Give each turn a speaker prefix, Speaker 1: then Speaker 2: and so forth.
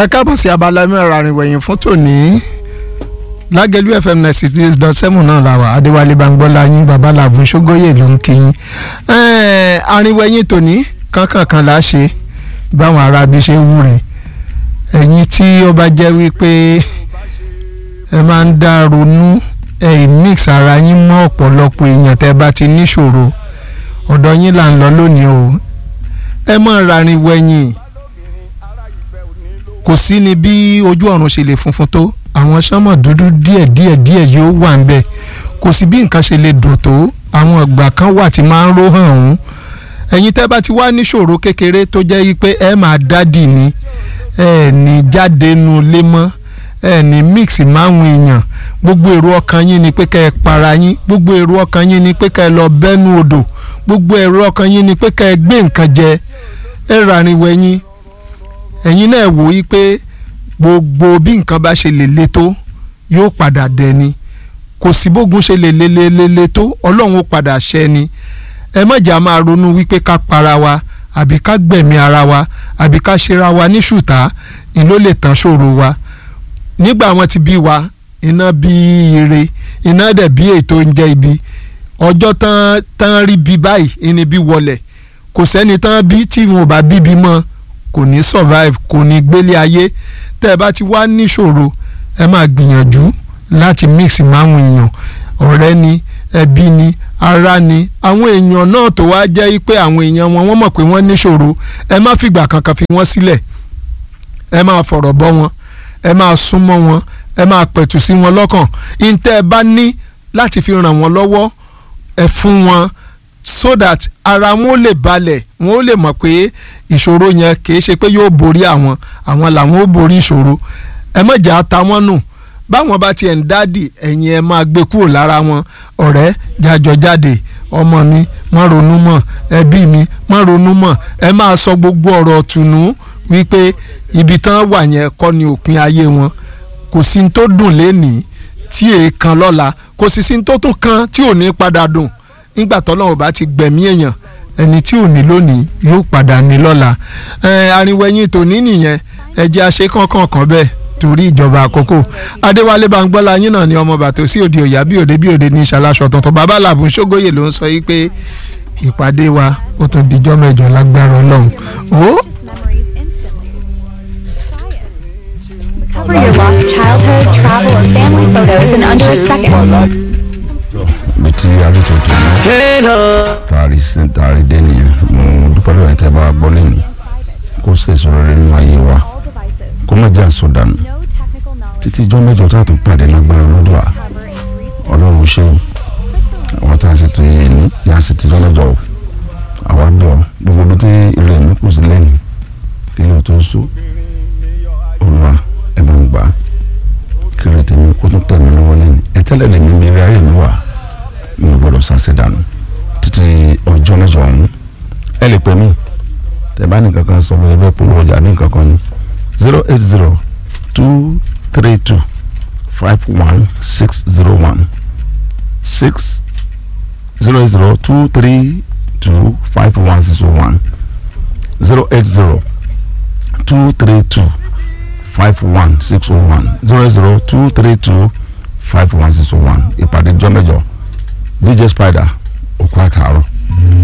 Speaker 1: ẹ káàbọ̀ sí abala mẹ́rin àrìnwẹ̀yìn fún tòní lágẹ̀lú fm ninety six dot seven náà la wà adéwálé bangbọ́lá yín babaláàbù ṣógóyè ló ń kí yín àrìnwẹ̀yìn tòní kankankan là á ṣe báwọn aráabí ṣe wúre ẹ̀yin tí ó bá jẹ́ wípé ẹ máa ń dá ronú ẹ mix ara yín mọ́ ọ̀pọ̀lọpọ̀ èèyàn tẹ́ bá ti níṣòro ọ̀dọ̀ yín là ń lọ lónìí o ẹ má rarin wẹ̀yìn kò sí ni bí ojú ọ̀run ṣe lè funfun tó àwọn sánmọ̀ dúdú díẹ̀ díẹ̀ díẹ̀ yóò wà ń bẹ̀ kò sí bí nǹkan ṣe lè dùn tó àwọn ìgbà kan wà tí máa ń ró hàn ọ̀hún ẹ̀yin tẹ́ bá ti wá níṣòro kékeré tó jẹ́ yí pé ẹ máa dádì ni ẹ ní jáde nu lé mọ́ ẹ ní mix máwọn èèyàn gbogbo èrò ọkàn yín ni pé kẹ́ ẹ para yín gbogbo èrò ọkàn yín ni pé kẹ́ ẹ lọ bẹ́nu odò gbogbo èrò ọkàn yín ni pé kẹ́ ẹ gbé nǹkan jẹ ẹ ràrin wẹ̀yìn ẹ̀yin náà wò yí pé gbogbo bí nǹkan bá ṣe lè le tó yóò padà dẹni kò sí bógun ṣe lè le le le le tó ọlọ́run ó padà ṣẹ ni ẹ má jà máa ronú wípé ká para wa àbí ká gbẹ̀mí ara wa àbí ká ṣera wa ní ṣùtá ni ló lè tán ṣòro wa nígbà wọn ti bí wa iná bí ire iná dẹ̀ bí ètò ń jẹ́ ibi ọjọ́ tán tán rí bí báyìí ìní bí wọlẹ̀ kò sẹ́ni tán bí tí wọn ò bá bíbí mọ́ kò ní survive kò ní gbélé ayé tẹ́ ẹ bá ti wá níṣòro ẹ máa gbìyànjú láti mix máwọn èèyàn ọ̀rẹ́ ni ẹbí ni ará ni àwọn èèyàn náà tó wá jẹ́ pé àwọn èèyàn wọn wọ́n mọ̀ pé wọ́n níṣòro ẹ má fìgbà kankan fi wọ́n sílẹ̀ ẹ máa fọ̀rọ̀ bọ́ wọn ẹ máa súnmọ́ wọn ẹ máa pẹ̀tù sí wọn lọ́kàn ìǹtẹ́ ẹ bá ní láti fi ràn wọ́n lọ́wọ́ ẹ fún wọn so that ara wọn ó lè balẹ̀ wọn ó lè mọ̀ pé ìṣòro yẹn kì í ṣe pé yóò borí àwọn àwọn làwọn ó borí ìṣòro ẹ má jà ta wọ́n nù báwọn bá tiẹ̀ ń dádì ẹ̀yin ẹ máa gbé kúrò lára wọn ọ̀rẹ́ jájọ jáde ọmọ mi má ronú mọ́ ẹbí mi má ronú mọ́ ẹ máa sọ gbogbo ọ̀rọ̀ tùnú wípé ibi tán wà yẹn kọ́ ni òpin ayé wọn kò sí ní tó dùn lénìí tí èèkan lọ́la kò sì sí ní tó tún kan tí ò ní padà dùn nígbà tọ́lọ́run bá ti gbẹ̀mí èèyàn ẹni tí ò ní lónìí yóò padà ní lọ́la àrìnwẹ̀yìn tòní nìyẹn ẹ̀jẹ̀ àṣẹ kankan kan bẹ́ẹ̀ torí ìjọba àkókò adéwálé bangbọ́lá yín náà ni ọmọ bàtò sí òde òyà bí òde bí òde ní ìṣàlàṣọ tuntun bàbá làbùn ṣógóyè ló ń sọ yìí pé ìpàdé wa ó tún dijọ́ mẹ́jọ lágbára ọlọ́run ó.
Speaker 2: Recover your lost childhood, travel, or family photos in under a second.
Speaker 3: bí tí arúgbó tó ní taari sí taari dé nìyẹn mo dúpẹ́ lọ́wọ́ ẹ̀tẹ́ bá gbọ́ lẹ́nu kó sì sọ̀rọ̀ rẹ nínú ayé wa
Speaker 2: All devices.
Speaker 3: kó má jẹ́ àsọdànù
Speaker 2: No technical knowledge.
Speaker 3: títí ijọ́ mẹ́jọ tá a tún pàdé lágbára lọ́dọ̀ à
Speaker 2: Cover increased
Speaker 3: ọlọ́run ṣe o àwọn tá a sì tún yé ní yá sì ti lọ́lọ́jọ́ o àwa bí ọ gbogbo bí tí ilé mi kù sí lẹ́nu kí ló tó so olúwa ẹ bá ń gbà kí ló tẹ̀mí kó tún tẹ̀ mí lọ́wọ́ lẹ́nu ẹ tẹ́lẹ̀ lè mi rí ayé mi wà mi ò gbọ́dọ̀ sàṣẹ dànù títí ọjọ́ mẹ́jọ ọ̀hún ẹ lè pè mí tẹ bá nìkan kan sọ bóyá bẹ́ẹ̀ polówó ọjà bí nǹkan kan ní zero eight zero two three two five one six zero one six zero zero two three two five one six one zero eight zero two three two five one six one zero zero two three two five one six one ìpàdé jọ́mẹ́jọ dj spider òkú àtàárọ̀.